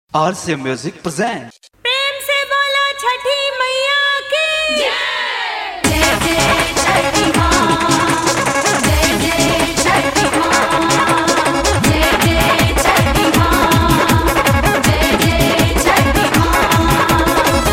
आरसे music present प्रेम से बोला छठी मैया की जय जय छठी माँ जय जय छठी माँ जय जय छठी माँ जय जय छठी माँ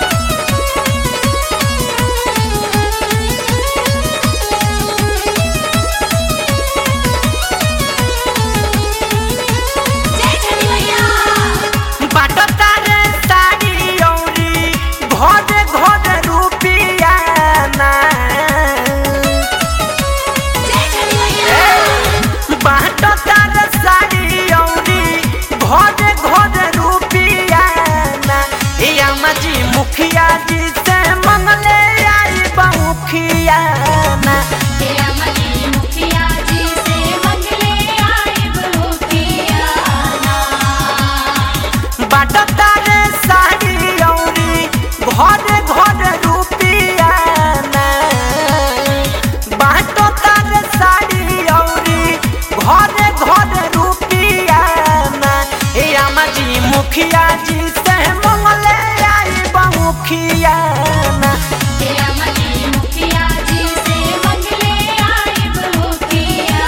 जय छठी मैया बाटता रे साड़ी औरी घरे घरे रुपिया ना जय छठी मैया बाटता रे साड़ी औरी घरे घरे रुपिया ना ए अम्मा जी मुखिया जी से मंगले आई बहुखिया ना तेरा मनी मुखिया जी से मंगले आए बहुकिया बाटता रे साड़ी औरी घरे घरे रुपिया ना बाटता रे साड़ी औरी घरे घरे रुपिया ना ए अम्मा जी मुखिया जी से मंगले आई बहुखिया ना तेरा मनी मुखिया जी से मंगले आए बहुकिया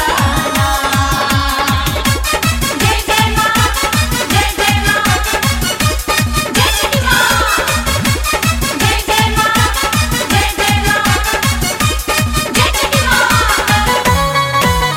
जय जय माँ जय जय माँ जय छठी माँ जय जय माँ जय जय माँ जय छठी माँ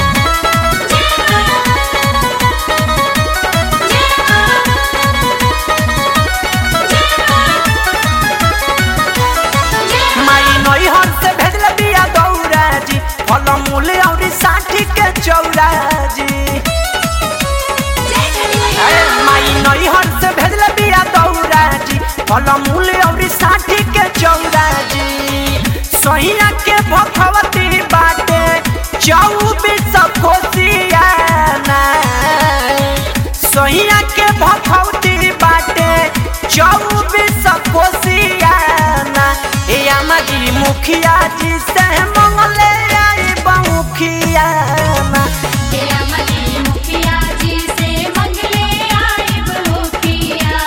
माई नैहर से भेजल बिया दौरा जी फल मूल औरी साठी के चौरा जी जय छठी मैया अरे माई नैहर से भेजल बिया दौरा जी फल मूल औरी साठी के चौरा जी सहिया के भखवती बाटे चौबीस कोसिया ना सहिया के भखवती बाटे चौबीस कोसिया ना ए अम्मा जी मुखिया जी से मंगले आई बहुखिया ना तेरा मनी मुखिया जी से मंगले आए बहुकिया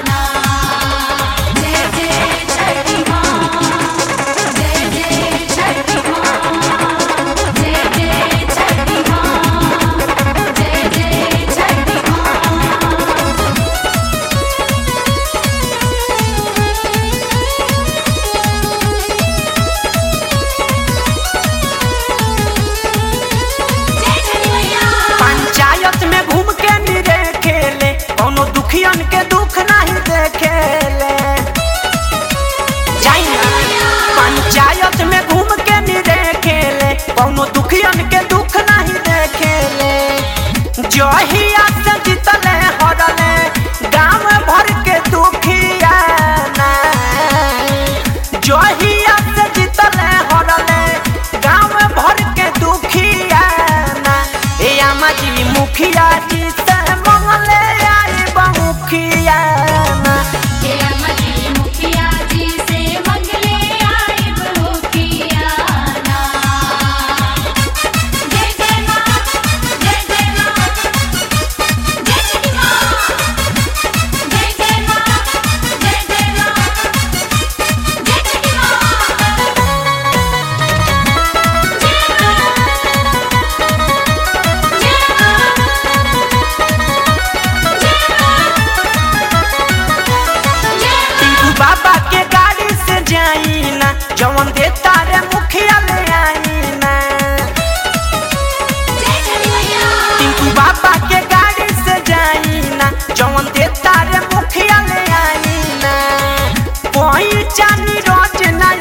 जय जय छठी माँ जय जय छठी माँ जय जय छठी माँ जय जय छठी माँ जय छठी मैया पंचायत में घूम के निरे खेले कोनो दुखियन के दुख नहीं देखेले जाई ना पंचायत में घूम के निरे खेले कोनो दुखियन के दुख नहीं देखेले जहिया से जीतले हरले गांव भर के दुखिया ना जहिया से जीतले हरले गांव भर के दुखिया ना ए अम्मा जी मुखिया जी से मंगले आई बहुखिया ना तेरा मनी मुखिया जी से मंगले आए बहुकिया जय जय माँ जय जय माँ जय छठी माँ जय जय माँ जय जय माँ जय छठी माँ टीकू बाबा के गाड़ी से जाई ना जवन देता